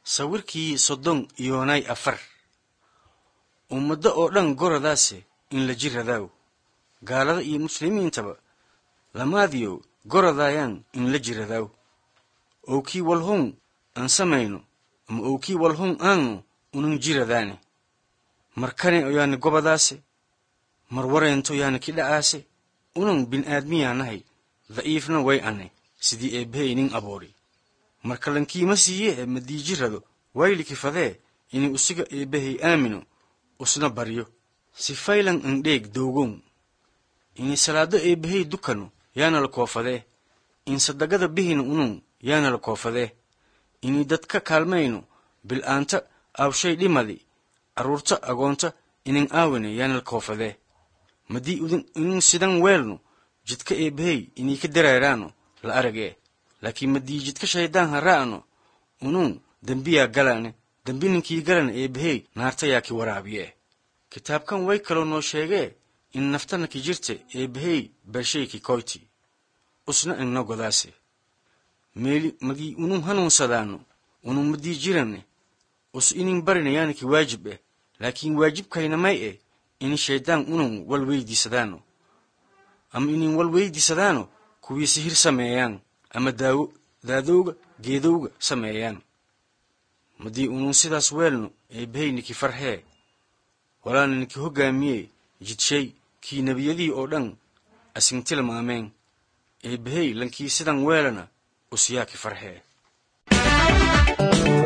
sawirkii soddon iyoonay afar ummaddo oo dhan goradaase in la jiradaaw gaalada iyo muslimiintaba lamaadiyo gorodayaan in la jiradaaw owkii walhun aan samayno ama owkii walhun aanu unan jiradaane markane oyaani gobadaase mar wareento yaani kidha'aase unan bin'aadmiyaanahay da'iifna way ane sidii eebbahey nin aboori marka lankiima siiye ee madiijirado waylikifadee inay usiga eebbahey aamino usna baryo si faylan andheeg dowgown inay salaado eebbahey dukano yaana la koofadee in sadagada bihina unun yaana la koofadee inay dadka kaalmayno bil'aanta aawshay dhimadi carruurta agoonta inan aawine yaana la koofadee madii inun sidan weelno jidka eebbahey inay ka dareeraano la aragee laakiin madii jidka shaydaan ha ra'ano unun dembiyaa galane dembi ninkii galana eebbahey naarta yaa ki waraabiye kitaabkan way kaloo noo sheegee in naftana ki jirte eebbahey bershay ki koyti usna inna godaase meeli magii unun hanuunsadaano unun madii jirane us inin barina yaana ki waajib eh laakiin waajibkayna may eh ini shaydaan unun wal weydiisadaano ama inin wal weydiisadaano kuwii sihir sameeyaan ama daawo daadowga geedowga sameeyaan madii unun sidaas weelno eebbahey niki farhee walaana niki hoggaamiye jidshay kii nebiyadii oo dhan asintilmaameen eebbahey lankii sidan weelana usyaa ki farhee